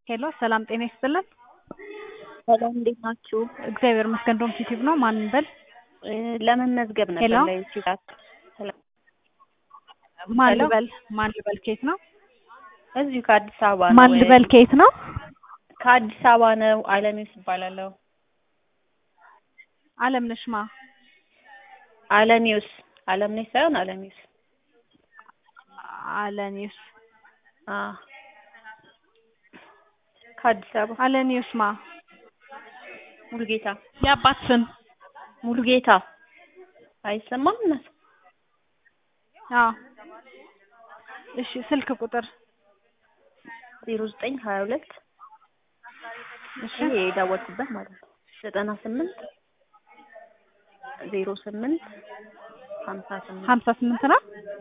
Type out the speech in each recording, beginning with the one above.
ሄሎ ሰላም ጤና ይስጥልን። ሰላም እንዴት ናችሁ? እግዚአብሔር ይመስገን። ዶም ዩቲዩብ ነው። ማን እንበል? እ ለመመዝገብ ነበር ሄሎ ለዩቲዩብ ሰላም ማን ሄሎ ልበል? ማን ልበል? ከየት ነው? እዚሁ ከአዲስ አበባ ነው። ማን ልበል? ከየት ነው? ከአዲስ አበባ ነው። አለሚውስ እባላለሁ። አለምነሽ ማ አለሚውስ አለምነሽ ሳይሆን አለሚውስ። አለኒውስ አ ከአዲስ አበባ አለኒውስ ማ ሙሉጌታ የአባት ስም ሙሉጌታ አይሰማም እናት አዎ እሺ ስልክ ቁጥር ዜሮ ዘጠኝ ሀያ ሁለት እሺ ይሄ የደወልኩበት ማለት ነው ዘጠና ስምንት ዜሮ ስምንት ሀምሳ ስምንት ሀምሳ ስምንት ነው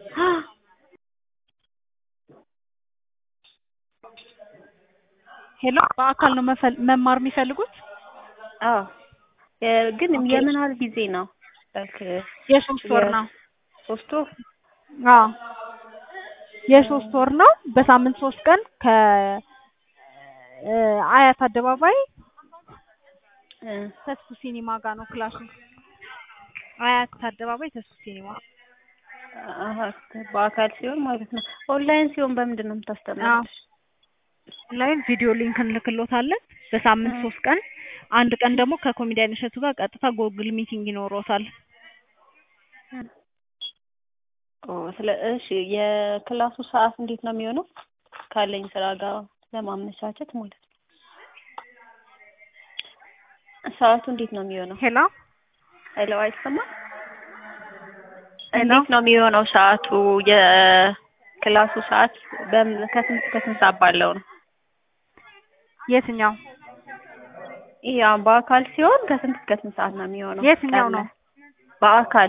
ሄሎ በአካል ነው መፈል- መማር የሚፈልጉት አዎ የ- ግን ኦኬ የምን ያህል ጊዜ ነው ላይክ የሶስት ወር ነው የሶስት ወር አዎ የሶስት ወር ነው በሳምንት ሶስት ቀን ከ እ አያት አደባባይ እ ተስፉ ሲኒማ ጋር ነው ክላሱ አያት አደባባይ ተስፉ ሲኒማ አሀ በአካል ሲሆን ማለት ነው ኦንላይን ሲሆን በምንድን ነው አዎ የምታስተምሩት ኦንላይን ቪዲዮ ሊንክ እንልክሎታለን በሳምንት እ ሶስት ቀን አንድ ቀን ደግሞ ከኮሜዲያን እሸቱ ጋር ቀጥታ ጎግል ሚቲንግ ይኖሮታል ኦ ስለ እሺ የክላሱ ሰዓት እንዴት ነው የሚሆነው ካለኝ ስራ ጋር ለማመቻቸት ማለት ነው ሰዓቱ እንዴት ነው የሚሆነው ሄሎ ሄሎ አይሰማም ሄሎ እንዴት ነው የሚሆነው ሰዓቱ የክላሱ ሰዓት በምን ከስንት እስከ ስንት ሰዓት ባለው ነው የትኛው ይሄ አሁን በአካል ሲሆን ከስንት እስከ ስንት ሰዓት ነው የሚሆነው የትኛው ቀን ነው ላይ በአካል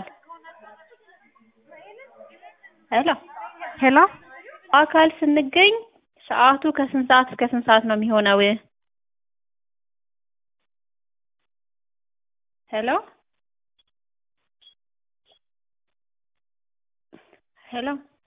ሄሎ ሄሎ በአካል ስንገኝ ሰዓቱ ከስንት ሰዓት እስከ ስንት ሰዓት ነው የሚሆነው ሄሎ ሄሎ